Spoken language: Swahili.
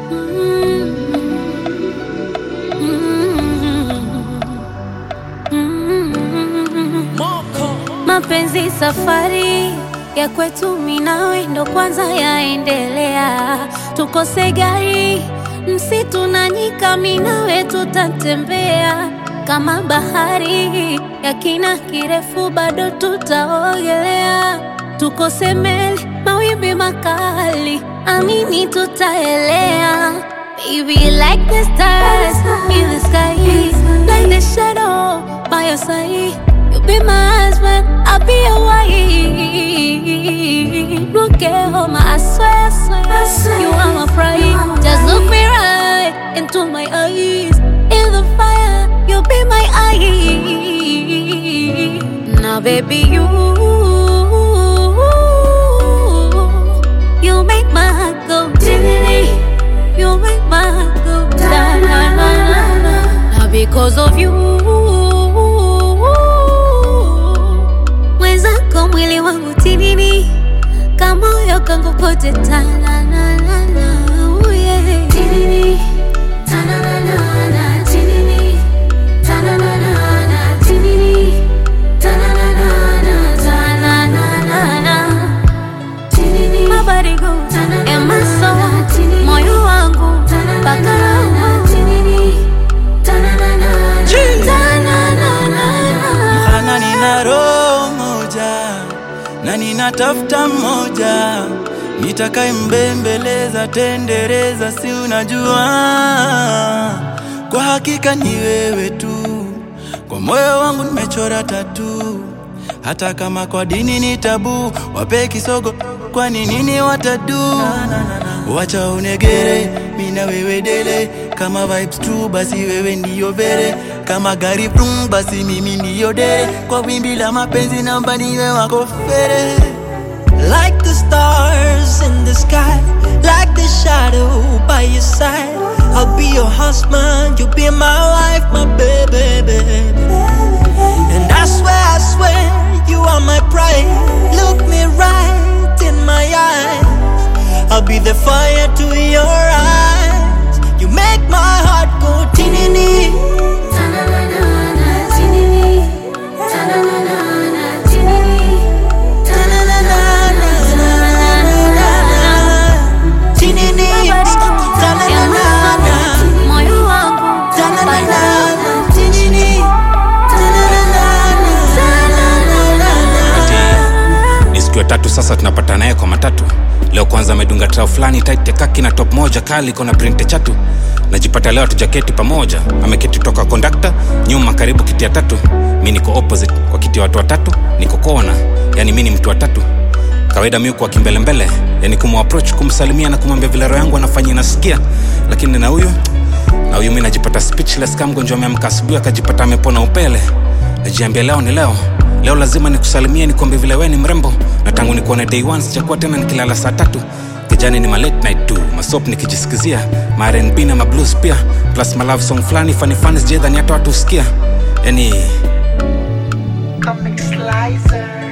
Mapenzi safari ya kwetu minawe ndo kwanza yaendelea, tukose gari msitu na nyika, minawe tutatembea kama bahari ya kina kirefu, bado tutaogelea, tukose meli mawimbi makali, amini tutaelea. Baby, like the stars in the sky, like the shadow by your side. You be my husband, I'll be your wife. Look at home, I swear, I swear, you are my pride. Just look me right into my eyes. In the fire, you'll be my eye. Now, baby, you, you make my heart go diddly. You make my heart go da na na na na. Now, because of you. mwenzako mwili wangu tinini kamoyo kangu kote tananana tinini tananana tinini tananana tinini tananana tananana tinini my body goes and my soul moyo wangu mpaka roho tinini tananana tananana Ana nina roho moja na ninatafuta mmoja nitakaye mbembeleza tendereza, si unajua, kwa hakika ni wewe tu, kwa moyo wangu nimechora tatu, hata kama kwa dini ni tabu, wape kisogo, kwani nini watadu? Wacha unegere, mina wewe dele, kama vibes true, basi wewe ndiyo vere, kama gari brum, basi mimi ndiyo dere, kwa wimbi la mapenzi namba niwe wako fere. Like the stars in the sky, like the shadow by your side. I'll be your husband, you'll be my wife, my baby, baby. And I swear, I swear, you are my pride. Look me right in my eyes. I'll be the fire to your eyes. You make my heart go tinini. Tinini. Ta-na-na-na-na. moyo wangu Ta-na-na-na-na. Tinini. Ta-na-na-na-na. ni siku ya tatu sasa tunapata naye kwa matatu leo kwanza amedunga trao fulani tight ya kaki na top moja kali iko na printe chatu najipata leo tujaketi pamoja ameketi toka kondakta nyuma karibu kiti ya tatu mi niko opposite kwa kiti ya watu watatu niko kona yani mi ni mtu wa tatu kawaida mi kwa kimbelembele yani kumapproach kumsalimia na kumwambia vile roho yangu anafanya inasikia lakini na huyu na huyu mi najipata speechless kama mgonjwa ameamka asubuhi akajipata amepona upele najiambia leo ni leo leo lazima nikusalimie nikwambie vile we ni mrembo na tangu nikuone day one sijakuwa tena nikilala saa tatu kijani ni ma late night tu masop nikijisikizia ma rnb na ma blues pia plus ma love song fulani funny funny sijadhani hata watu husikia yani Comic Slicer.